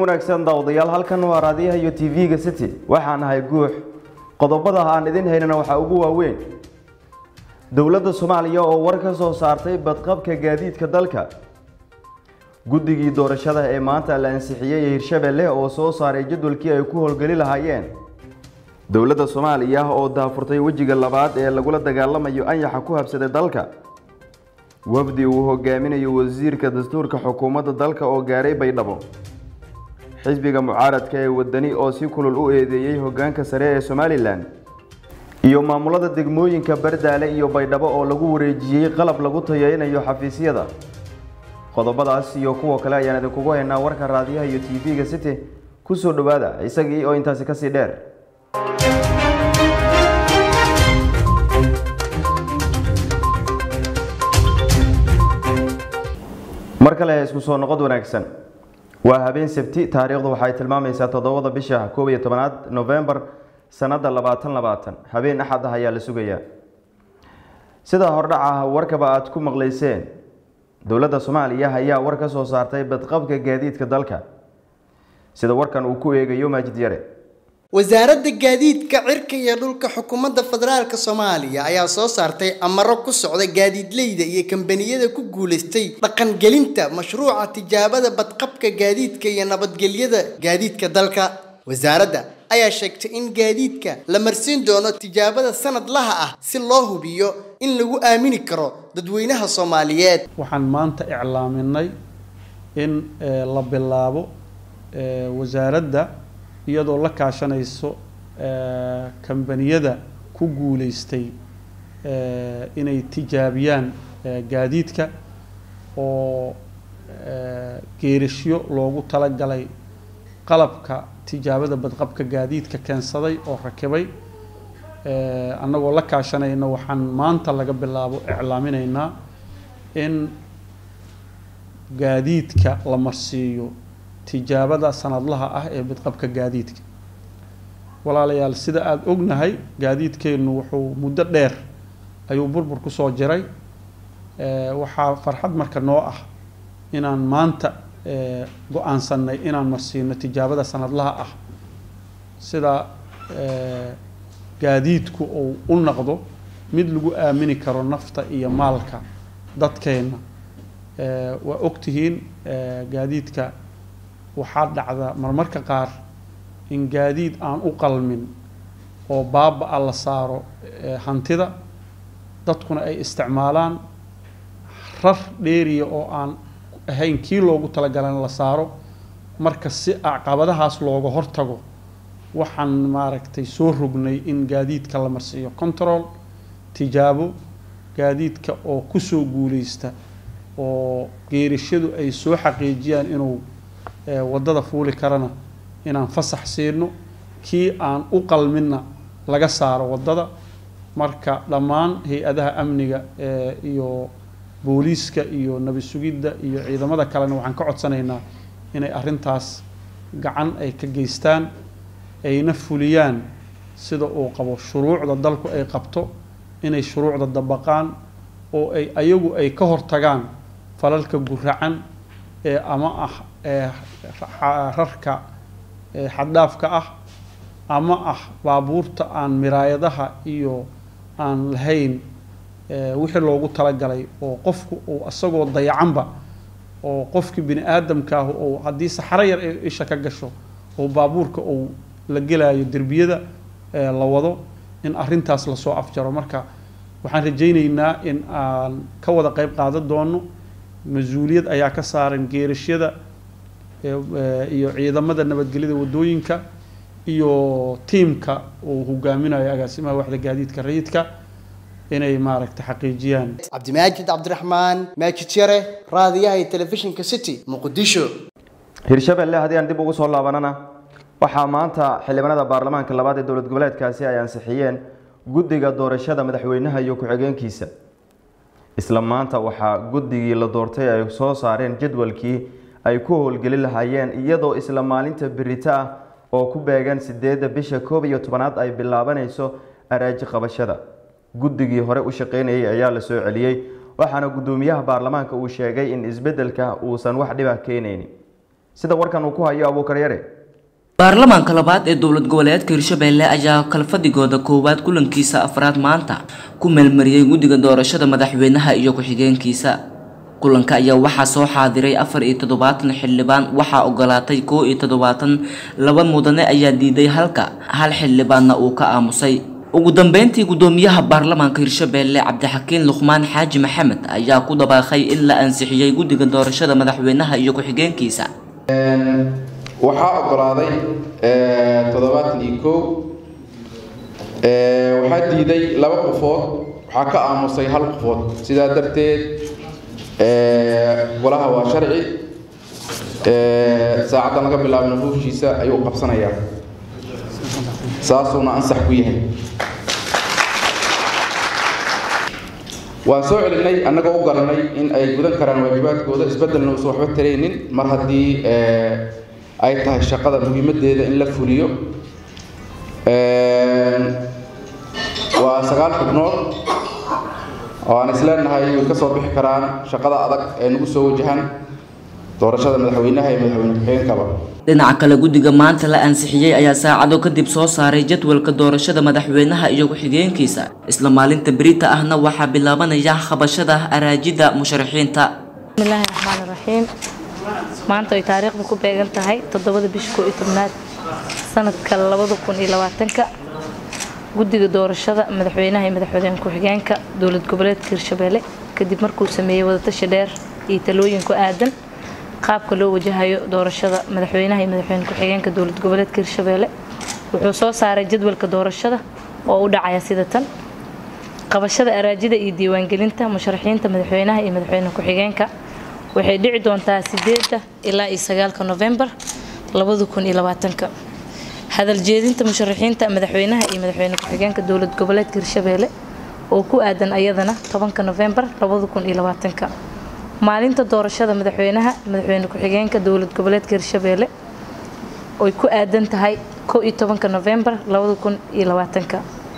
wanaagsan daawadayaal halkan waa raadiyaha iyo tv-ga city waxaan ahay guux qodobada aan idin haynana waxaa ugu waaweyn dowladda soomaaliya oo war ka soo saartay badqabka gaadiidka dalka guddigii doorashada ee maanta la ansixiyey hirshabelle oo soo saaray jadwalkii ay ku howlgeli lahaayeen dowladda soomaaliya oo daafurtay wejiga labaad ee lagula dagaalamayo anyaxa ku habsaday dalka wafdi uu hogaaminayo wasiirka dastuurka xukuumadda dalka oo gaaray baydhabo xisbiga mucaaradka ee wadani oo si kulul u eedeeyey hoggaanka sare ee somalilan iyo maamulada degmooyinka bardaale iyo baydhabo oo lagu wareejiyey qalab lagu tayeynayo xafiisyada qodobadaas iyo kuwa kale ayaan idinkugu haynaa warka raadiyaha iyo tv-ga city kusoo dhowaada isagii oo intaasi kasii dheer mar kale isku soo noqod wanaagsan waa habeen sabti taariikhdu waxay tilmaamaysaa toddobada bisha koob iyo tobanaad novembar sanada labaatan labaatan habeen axad ah ayaa la sugayaa sida hordhaca warkaba aad ku maqlayseen dowladda soomaaliya ayaa war ka soo saartay badqabka gaadiidka dalka sida warkan uu ku eegayo maajid yare wasaaradda gaadiidka cirka iyo dhulka xukuumadda federaalka soomaaliya ayaa soo saartay amaro ku socda gaadiidleyda iyo kambaniyada ku guulaystay dhaqangelinta mashruuca tijaabada badqabka gaadiidka iyo nabadgelyada gaadiidka dalka wasaaradda ayaa sheegtay in gaadiidka la marsiin doono tijaabada sanadlaha ah si loo hubiyo in lagu aamini karo dadweynaha soomaaliyeed waxaan maanta iclaaminay in la bilaabo wasaaradda iyadoo la kaashanayso kambaniyada ku guulaystay inay tijaabiyaan gaadiidka oo geerishyo loogu talagalay qalabka tijaabada badqabka gaadiidka keensaday oo rakibay annagoo la kaashanayna waxaan maanta laga bilaabo iclaaminaynaa in gaadiidka la marsiiyo tijaabada sanadlaha ah ee badqabka gaadiidka walaalayaal sida aada ognahay gaadiidkeennu wuxuu muddo dheer ayuu burbur kusoo jiray waxaa farxad marka noo ah inaan maanta go-aansanay inaan marsiino tijaabada sanadlaha ah sida gaadiidku uu u noqdo mid lagu aamini karo nafta iyo maalka dadkeenna waa ogtihiin gaadiidka waxaa dhacda marmarka qaar in gaadiid aan u qalmin oo baaba-a la saaro hantida dadkuna ay isticmaalaan rar dheeriya oo aan ahayn kii loogu talagalan la saaro marka si caqabadahaas looga hortago waxaan maaragtay soo rognay in gaadiidka la marsiiyo control tijaabo gaadiidka oo kusoo guuleysta oo geerishadu ay soo xaqiijiyaan inuu waddada fuuli karana inaan fasax siino kii aan u qalminna laga saaro waddada marka dhammaan hay-adaha amniga iyo booliiska iyo nabi sugidda iyo ciidamada kalena waxaan ka codsanaynaa inay arrintaas gacan ay ka geystaan ayna fuliyaan sida uu qabo shuruucda dalku ay qabto inay shuruucda dabaqaan oo ay ayagu ay ka hortagaan falalka guracan ee ama ah rarka xaddhaafka ah ama ah baabuurta aan miraayadaha iyo aan lahayn wixii loogu talagalay oo qofku uu isagoo dayacanba oo qofkii bini aadamkaahu ou haddii saxaro yar ay isha ka gasho oo baabuurka uu la gelayo derbiyada la wado in arrintaas lasoo afjaro marka waxaan rajaynaynaa in aan ka wada qeyb qaadan doono mas-uuliyad ayaa ka saaran geerashyada iyo ciidamada nabadgelyada waddooyinka iyo tiimka uu hogaaminayo agaasimaha waxda gaadiidka rayidka inay maaragtay xaqiijiyaan cabdimaajid cabdiraxmaan maajid yare raadiyaha iyo telefishinka city muqdisho hirshabelle haddii aan dib ugu soo laabanana waxaa maanta xildhibaanada baarlamaanka labaad ee dowlad goboleedkaasi ay ansixiyeen guddiga doorashada madaxweynaha iyo ku-xigeenkiisa isla maanta waxaa guddigii la doortay ay soo saareen jadwalkii ay ku howlgeli lahaayeen iyadoo isla maalinta berito ah oo ku beegan sideedda bisha koob iyo tobanaad ay bilaabanayso araaji qabashada guddigii hore u shaqaynayay ayaa la soo celiyey waxaana guddoomiyaha baarlamaanka uu sheegay in isbeddelka uusan wax dhiba keenaynin sida warkan uu ku hayo abuukar yare baarlamaanka labaad ee dowlad goboleedka hirshabelle ayaa kalfadhigooda koowaad kulankiisa afraad maanta ku meelmariyey guddiga doorashada madaxweynaha iyo ku-xigeenkiisa kulanka ayaa waxaa soo xaadiray afar iyo toddobaatan xildhibaan waxaa ogolaatay koo iyo toddobaatan laba mudane ayaa diiday halka hal xildhibaanna uu ka aamusay ugu dambeyntii guddoomiyaha baarlamaanka hirshabelle cabdixakiin luqmaan xaaji maxamed ayaa ku dhabaaqay in la ansixiyey guddiga doorashada madaxweynaha iyo ku-xigeenkiisa waxaa ogolaaday toddobaatan iyo kow waxaa diiday laba qofood waxaa ka aamusay hal qofood sidaa darteed golaha waa sharci saacaddan laga bilaabna howshiisa ayuu qabsanayaa saasuuna ansax ku yahay waan soo celinay annagoo u garanay in ay gudan karaan waajibaadkooda isbeddelna uusan waxba taraynin mar haddii ay tahay shaqada muhiimaddeeda in la fuliyo waa sagaal xubnood oo aan isleenahay way ka soo bixi karaan shaqada adag ee nagu soo wajahan doorashada madaxweynaha iyo madaxweyne ku-xigeenkaba dhinaca kale guddiga maanta la ansixiyey ayaa saacado kadib soo saaray jadwalka doorashada madaxweynaha iyo ku-xigeenkiisa isla maalinta berita ahna waxaa bilaabanaya qabashada araajida musharaxiinta bismillaahi raxmaani raxiim maanta ay taariikhda ku beegan tahay toddobada bisha koo iyo tobnaad sanadka labada kun iyo labaatanka guddiga doorashada madaxweynaha iyo madaxweyne ku-xigeenka dowlad goboleedka hirshabelle kadib markuu sameeyey wadatashi dheer iyo talooyin ku aadan qaabka loo wajahayo doorashada madaxweynaha iyo madaxweyne ku-xigeenka dowlad goboleedka hirshabelle wuxuu soo saaray jadwalka doorashada oo u dhacaya sida tan qabashada araajida iyo diiwaangelinta musharaxiinta madaxweynaha iyo madaxweyne ku-xigeenka waxay dhici doontaa sideeda ilaa iyo sagaalka novembar labada kun iyo labaatanka hadal jeedinta musharaxiinta madaxweynaha iyo madaxweyne ku-xigeenka dowlad goboleedka hirshabelle oo ku aadan ayadana tobanka novembar labada kun iyo labaatanka maalinta doorashada madaxweynaha madaxweyne ku-xigeenka dowlad goboleedka hirshabelle oy ku aadan tahay kow iyo tobanka novembar labada kun iyo labaatanka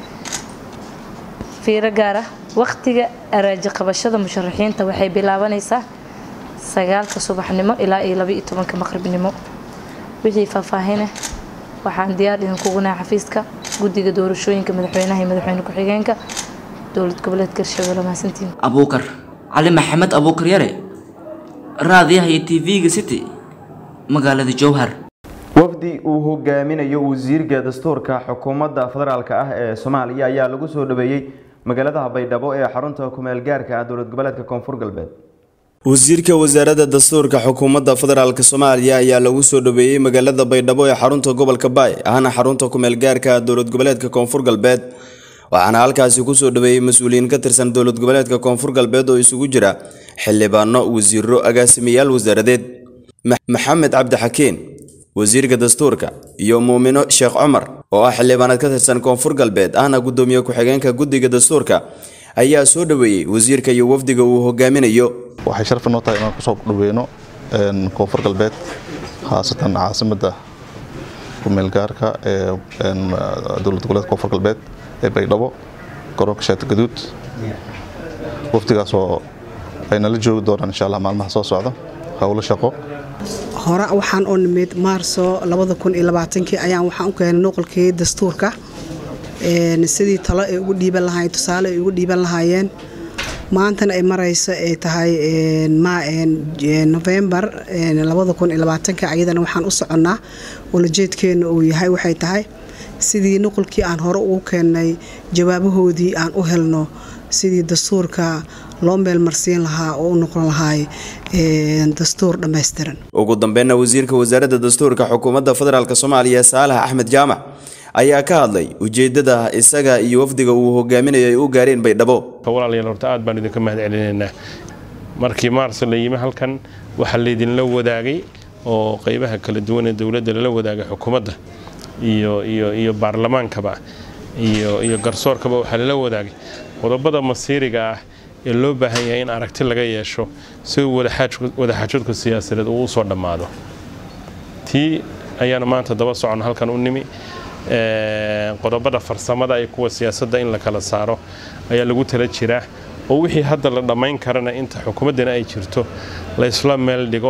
fiiro gaar ah waqtiga araaji qabashada musharaxiinta waxay bilaabanaysaa sagaalka subaxnimo ilaa iyo laba iyo tobanka maqribnimo wixii faahfaahine waxaan diyaar idinkugu nahay xafiiska guddiga doorashooyinka madaxweynaha iyo madaxweyne ku-xigeenka dowlad goboleedka hirshabelle mahadsantiin abuukar cali maxamed abuukar yare raadiyaha iyo tv-ga city magaalada jowhar wafdi uu hogaaminayo wasiirka dastuurka xukuumadda federaalk ah ee soomaaliya ayaa lagu soo dhaweeyey magaalada baydhabo ee xarunta kumeel gaarka ah dowlad goboleedka koonfur galbeed wasiirka wasaaradda dastuurka xukuumadda federaalk soomaaliya ayaa lagu soo dhaweeyey magaalada baydhabo ee xarunta gobolka baay ahna xarunta kumeel gaarka dowlad goboleedka koonfur galbeed waxaana halkaasi kusoo dhaweeyey mas-uuliyiin ka tirsan dowlad goboleedka koonfur galbeed oo isugu jira xildhibaano wasiiro agaasimayaal wasaaradeed maxamed cabdixakiin wasiirka dastuurka iyo muumino sheekh cumar oo ah xildhibaanad ka tirsan koonfur galbeed ahna guddoomiye ku-xigeenka guddiga dastuurka ayaa soo dhaweeyey wasiirka iyo wafdiga uu hogaaminayo waxay sharaf noo tahay inaan kusoo dhaweyno koonfur galbeed khaasatan caasimadda kumeelgaarka ee dowlad goboleedka koonfur galbeed ee baydhabo garoonka shaati gaduud wafdigaasoo ay nala joogi doonaan insha allah maalmaha soo socda howlo shaqo hore waxaan oo nimid maarso kii ayaan waxaan u keenay noqolkii dastuurka sidii talo ay ugu dhiiban lahaayeen tusaale ay ugu dhiiban lahaayeen maantana ay marayso ay tahay novembar ayadana waxaan u soconnaa walajeedkeena uu yahay waxay tahay sidii nuqulkii aan hore ugu keennay jawaabahoodii aan u helno sidii dastuurka loo meelmarsiin lahaa oo u noqon lahaay dastuur dhammaystiran ugu dambeynna wasiirka wasaaradda dastuurka xukuumadda federaalk soomaaliya saalax axmed jaamac ayaa ka hadlay ujeedada isaga iyo wafdiga uu hogaaminayo ay u gaareen baydhabo walaalayaal horta aad baan idinka mahad celinaynaa markii maarso la yimi halkan waxaa laydinla wadaagay oo qeybaha kala duwan ee dowladda lala wadaagay xukuumadda iyo iyo iyo baarlamaankaba iyo iyo garsoorkaba waxaa lala wadaagay qodobada masiiriga ah ee loo baahan yahay in aragti laga yeesho si wadaxaajadku siyaasadeed uu usoo dhammaado tii ayaanu maanta daba socon halkan u nimi qodobada farsamada iyo kuwa siyaasadda in la kala saaro ayaa lagu tala jiraa oo wixii hadda la dhammayn karana inta xukuumaddana ay jirto la isla meel dhigo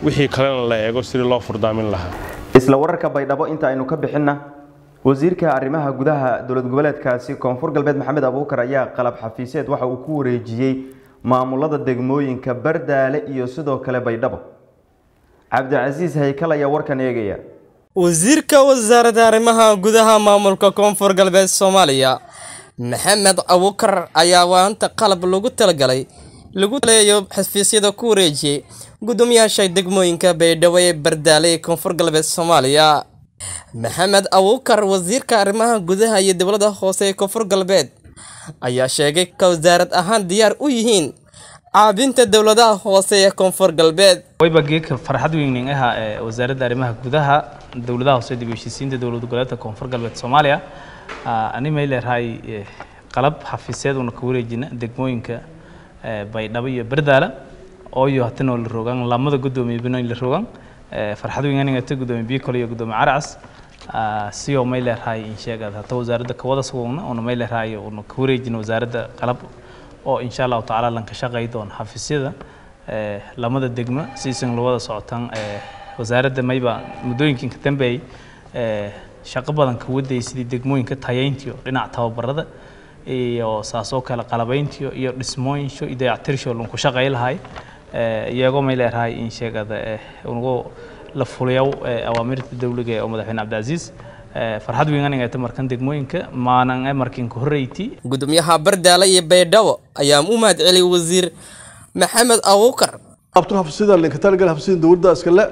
wixii kalena la eego sidii loo furdaamin lahaa isla wararka baydhabo inta aynu ka bixinna wasiirka arrimaha gudaha dowlad goboleedkaasi koonfur galbeed maxamed abuukar ayaa qalab xafiiseed waxa uu ku wareejiyey maamulada degmooyinka bardaale iyo sidoo kale baydhabo cabdicasiis haykal ayaa warkan eegaya wasiirka wasaaradda arrimaha gudaha maamulka koonfur galbeed soomaaliya maxamed abuukar ayaa waanta qalab lagu talagalay lagu taleeyo xafiisyada ku wareejiyey gudoomiyaasha degmooyinka baydhabo ee bardaale ee koonfur galbeed soomaaliya maxamed abuukar wasiirka arrimaha gudaha iyo dowladda hoose ee koonfur galbeed ayaa sheegay ka wasaarad ahaan diyaar u yihiin caabinta dowladaha hoose ee koonfur galbeed wayba geedka farxad weynin ah ee wasaaradda arrimaha gudaha dowladaha hoose dib u heshiisiinta dowlad goboleedka koonfur galbeed soomaaliya ani may leedahay qalab xafiisyad una ka wareejina degmooyinka baydhabo iyo bardaala ooyo hatanoo la rogan lamada gudoomiye binoyn la rogan farxad weyn aniga ta gudoomiye bikol iyo gudoomiye caracas siyo may leedahay in sheegad hata wasaaradda kawada sugugna una may leedahay una ka wareejina wasaaradda qalab oo insha allahu tacaala lan ka shaqay doona xafiisyada lamada degmo siisan la wada socotaan wasaaradda mayba muddooyinkan ka dambeeyey shaqo badan ka wadayay sidii degmooyinka tayayntiyo dhinaca tababarada iyo saasoo kale qalabayntiyo iyo dhismooyinsho iyo dayactirsho lanku shaqay lahay iyagoo may leedahay in sheegada unugu la fuliyow awaamirta dowliga oo madaxweyne cabdicasiis farxad weyn aniga ta markan degmooyinka maanan markinka horreyti gudoomiyaha bardaale iyo baydhabo ayaa u mahad celiyay wasiir maxamed abuukar abtu hafsida linka talagal hafsida dowladda iskale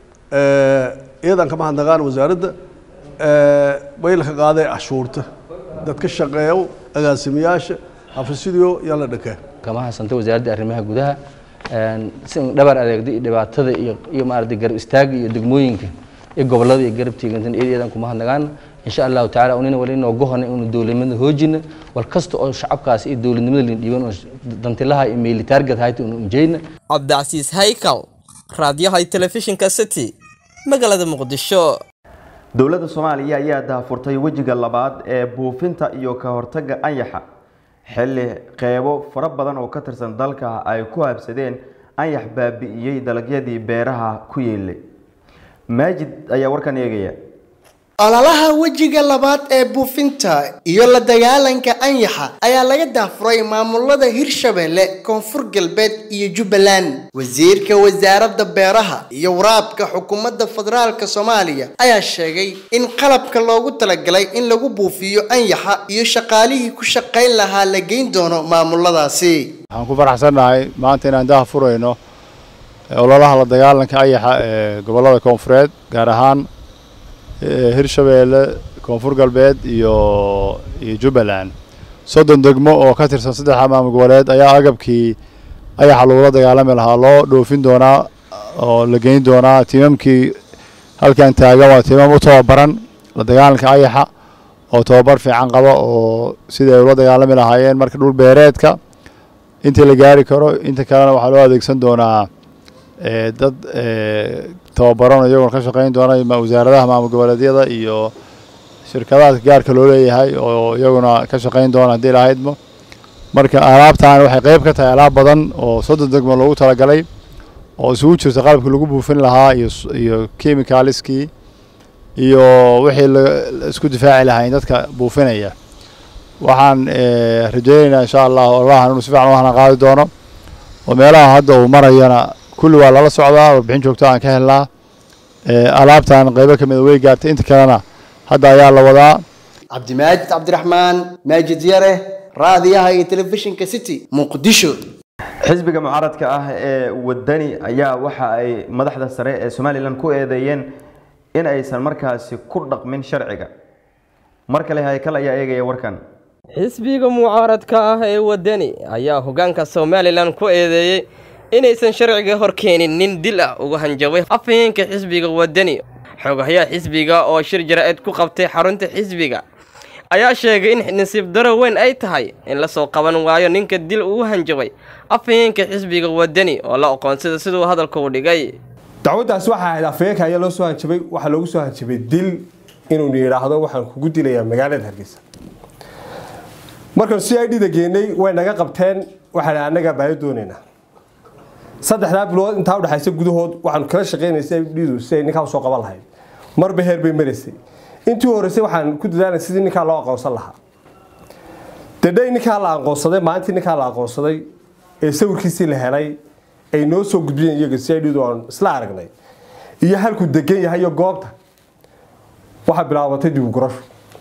iyadan kama hadnaqaan wasaaradda way la ka qaaday cashuurta dadka shaqeeyo agaasimayaasha xafiisyadiyo yaa la dhakee kama haysanta wasaaradda arrimaha gudaha si dhabar adeegda iyo dhibaatada iyo iyo maaragtay garab istaaga iyo degmooyinka iyo gobolada iyo garab tiigantan iyadan kuma hadnagaan insha allahu tacaala unina wali inoo gohona inu dowladnimada hoojina wal kasta oo shacabkaas iyo dowladnimada lin dhiiban oo dantilaha iyo meeli taarget hayta unu unjeyna cabdicasiis haykal raadiyaha telefishinka city magaalada muqdisho dowladda soomaaliya ayaa daahfurtay wejiga labaad ee buufinta iyo ka hortagga anyaxa xilli qeybo fara badan oo ka tirsan dalka ay ku habsadeen anyax baabi'iyey dalagyadii beeraha ku yeelay maajid ayaa warkan eegaya ololaha wejiga labaad ee buufinta iyo la dagaalanka anyaxa ayaa laga daafuray maamulada hirshabelle koonfur galbeed iyo jubbaland wasiirka wasaaradda beeraha iyo waraabka xukuumadda federaalka soomaaliya ayaa sheegay in qalabka loogu talagalay in lagu buufiyo anyaxa iyo shaqaalihii ku shaqayn lahaa la geyn doono maamuladaasi waxaan ku faraxsannahay maanta inaan daha furayno ololaha la dagaalanka ayaxa ee gobollada koonfureed gaar ahaan hirshabeelle koonfur galbeed iyo iyo jubbaland soddon degmo oo ka tirsan saddexa maamul goboleed ayaa agabkii ayaxa lagula dagaalami lahaa loo dhoofin doonaa oo la geyn doonaa tiimamkii halkan taagan waa tiimam u tababaran la dagaalanka ayaxa oo tababar fiican qaba oo sidai ay ula dagaalami lahaayeen marka dhul beereedka intii la gaari karo inta kalena waxaa loo adeegsan doonaa dad tababaran iyagoo ka shaqeyn doona wasaaradaha maamul goboleedyada iyo shirkadaha gaarka loo leeyahay oo iyaguna ka shaqeyn doona haddii lahaydmo marka alaabtan waxay qeyb ka tahay alaab badan oo soddon degmo loogu talagalay oo isugu jirta qalabkii lagu buufin lahaa iyo iyo chemicalskii iyo wixii la isku difaaci lahayn dadka buufinaya waxaan rajaynaynaa insha allah ololahan inuu si fiican u hana qaadi doono oo meelaha hadda uu marayana kulli waa lala socdaa warbixin joogto aan ka helnaa alaabtan qeybo ka mid way gaartay inta kalena hadda ayaa la wadaa cabdimaajid cabdiraxmaan maajid yare raadiyaha iyo telefishinka city muqdisho xisbiga mucaaradka ah ee wadani ayaa waxa ay madaxda sare ee somalilan ku eedeeyeen in aysan markaasi ku dhaqmin sharciga mar kale haykal ayaa eegaya warkan xisbiga mucaaradka ah ee wadani ayaa hoggaanka somalilan ku eedeeyey inaysan sharciga hor keenin nin dil ah uga hanjabay afhayeenka xisbiga wadani xogahayaha xisbiga oo shir jara-eed ku qabtay xarunta xisbiga ayaa sheegay in nasiib daro weyn ay tahay in la soo qaban waayo ninka dil ugu hanjabay afhayeenka xisbiga wadani oo la aqoonsada siduu hadalka u dhigay dacwaddaas waxaa ahayd afhayeenka ayaa loo soo hanjabay waxaa loogu soo hanjabay dil inuu yidhaahdo waxaan kugu dilayaa magaalada hargeysa markaan si i dhida geenay way naga qabteen waxaan annagaa baayo doonaynaa saddexdaa bilood intaa udhexaysa gudahood waxaanu kala shaqeynaysay dhidu si ay ninkaa usoo qaban lahayd marba heer bay maraysay intii horeysay waxaan ku dadaalay sidii ninkaa loo aqoonsan lahaa dadhay ninkaa la aqoonsaday maalintii ninkaa la aqoonsaday ee sawirkiisii la helay ay noo soo gudbiyeen iyaga si ay dhidu aan isla aragnay iyo halkuu degan yahay iyo goobta waxaa bilaabatay dibugurasho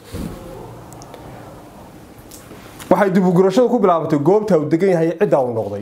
waxay dibugurashadu ku bilaabatay goobta uu degan yahay cidda uu noqday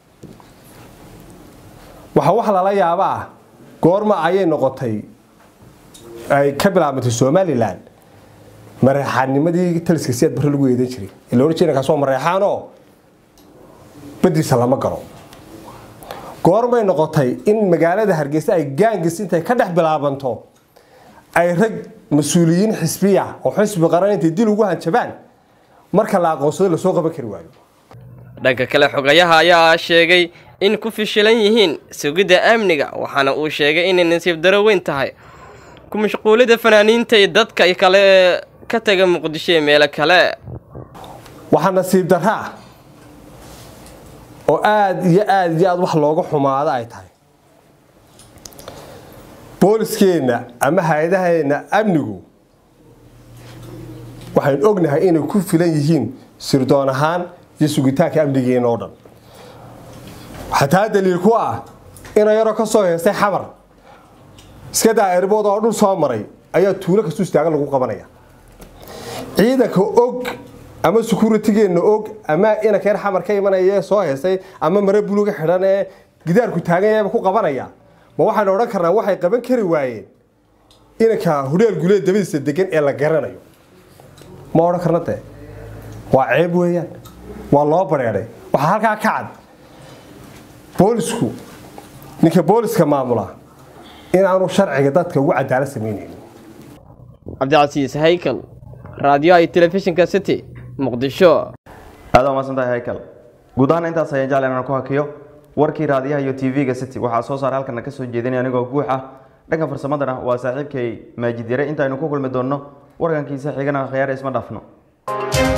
waxaa wax lala yaaba ah goorma ayay noqotay ay ka bilaabantay somalilan mareexaannimadii taliska siyaad barre lagu eedan jiray ee la odhan jiray kaas waa mareexaanoo badiisa lama galo goormay noqotay in magaalada hargeysa ay gaangis intay ka dhex bilaabanto ay rag mas-uuliyiin xisbiya oo xisbi qaran intay dil ugu hanjabaan marka la aqoonsado lasoo qaban kari waayo dhanka kale xogayaha ayaa sheegay in ku fishilan yihiin sugidda amniga waxaana uu sheegay inay nasiib daro weyn tahay ku mashquulida fanaaniinta iyo dadka kale ee ka taga muqdisho iyo meelo kale waxaa nasiib darra ah oo aada iyo aada iyo aada wax looga xumaado ay tahay booliskeenna ama hay-adaheenna amnigu waxaynu ognahay inay ku filan yihiin sirdoon ahaan iyo sugitaanka amnigeena oo dhan xataa daliil ku ah ina yaroo ka soo heestay xamar iska daa erbood oo dhul soo maray ayaa tuulo kastu istaagan lagu qabanaya ciidanka og ama securitigeenna og ama inankeen xamar ka imanaya ee soo heestay ama mare buluga xidhan ee gidaarku taagan yaaba ku qabanaya ma waxaynu odhan karnaa waxay qaban kari waayeen inanka hudheel guleed dabadiisa degan ee la garanayo ma odhan karna dee waa ceeb weeyaan waa loo bareedhay waxaa halkaa ka cad boolisku ninka booliska maamula inaanu sharciga dadka ugu cadaalad samaynaynin cabdicasiis haykal raadiyoha iyo telefishinka city muqdisho aad waa mahadsantahay haykal guud ahaan intaas ayaan jeclan inaan ku hakiyo warkii raadiyaha iyo tv-ga city waxaa soo saar halkana kasoo jeedinaya anigoo guux ah dhanka farsamadana waa saaxiibkay maajid yare intaaynu ku kulmi doonno warkankiisa xigana khiyaare isma dhaafno